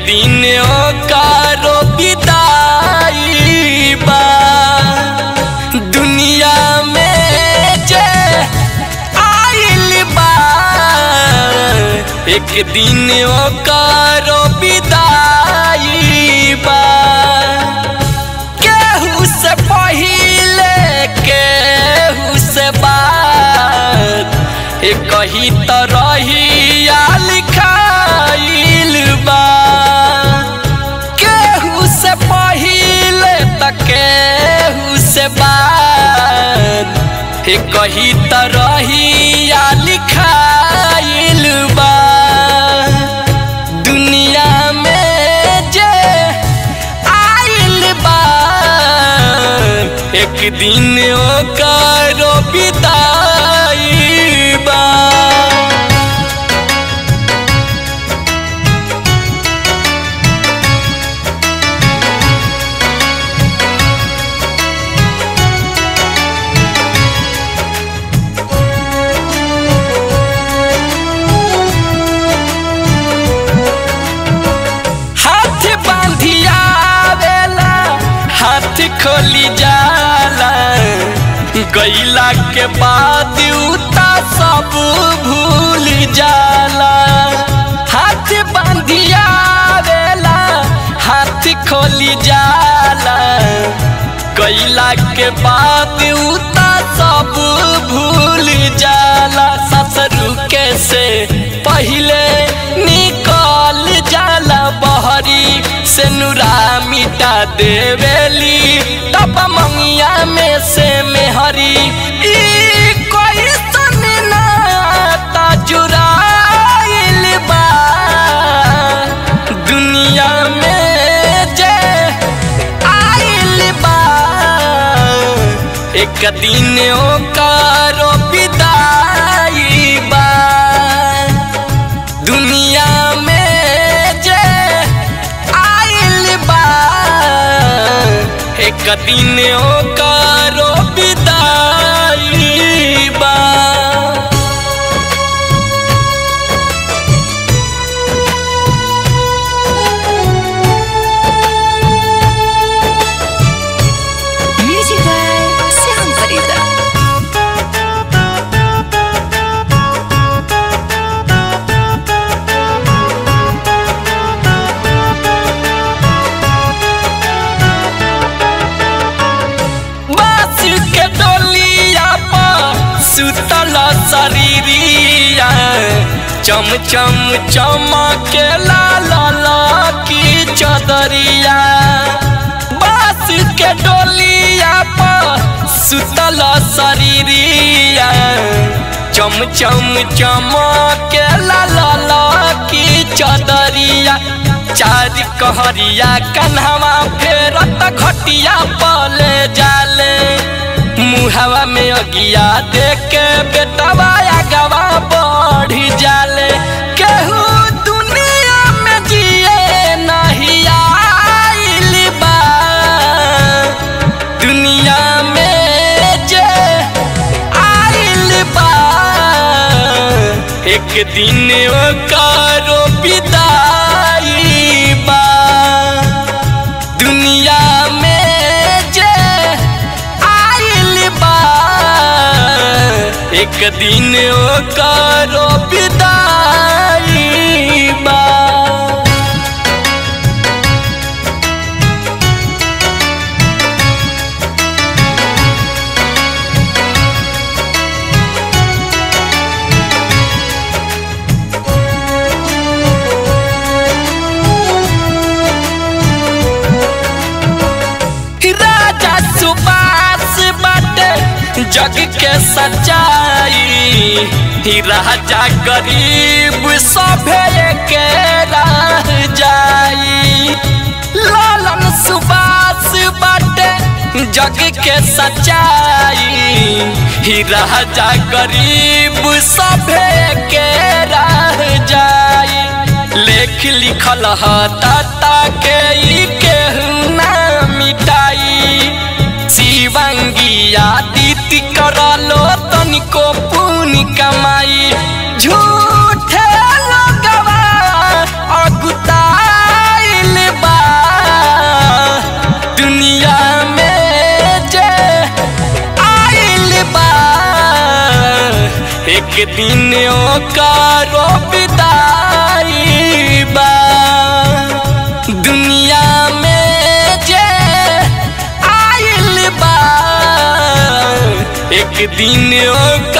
दिन ओकारो विदाई बा दुनिया में जे आइल बा एक दिन ओकारो विदाई बा केहू से पहिले केहू से बात एक ही तरहिया लिखाइल बा केहू से पहिले त केहू से बात एक ही तरहिया लिखाइल बा दुनिया में जे आइल बा एक दिन ओकरो विदाई बा हाथ बांधिया वेला हाथ खोली जाला गईला के बाद उता सब भूल जाला हाथ बांधिया वेला हाथ खोली जाला गईला के बाद उता सब भूल जाला ससुर के से पहले निकल जाला बहरी से नुरा मिटा देवेली तब मंगिया में से मेहरी ई कोई नाता जुराइल बा दुनिया में जे आइल बा एक दिन ओकारो विदाई बा दुनिया में जे आइल बा एक दिन ओकारो विदाई बा Music by Sam Farida. बास के डोलिया पर सुतल शरीरिया चम चम चमके लाल की चदरिया बास के डोलिया पर सुतल शरीरिया चम चम चमके लाल की चदरिया चार कहरिया कन्हवा फेरत घटिया पले जाले मुहवा में अगिया देख के बेटवा गवा बढ़ी जाले केहू दुनिया में जिए नहीं आइल बा दुनिया में जे आइल बा एक दिन ओकरो विदाई बा दुनिया में जे आइल बा एक दिन ओकरो विदाई बा राजा सुबास बाटे जग के सच्चाई ही राजा गरीब सभे के रह जाई लालन सुबास बाटे जग के सच्चाई ही राजा गरीब सभे के रह जाई लेख लिखल ह ताता के ई केहू ना मिटाई शिवंगिया दीति करलो तनिको पुण्य कमाई झूठे लोगवा अगुताई एक दिन ओकारो विदाई बा दुनिया में जे आइल बा एक दिन ओकारो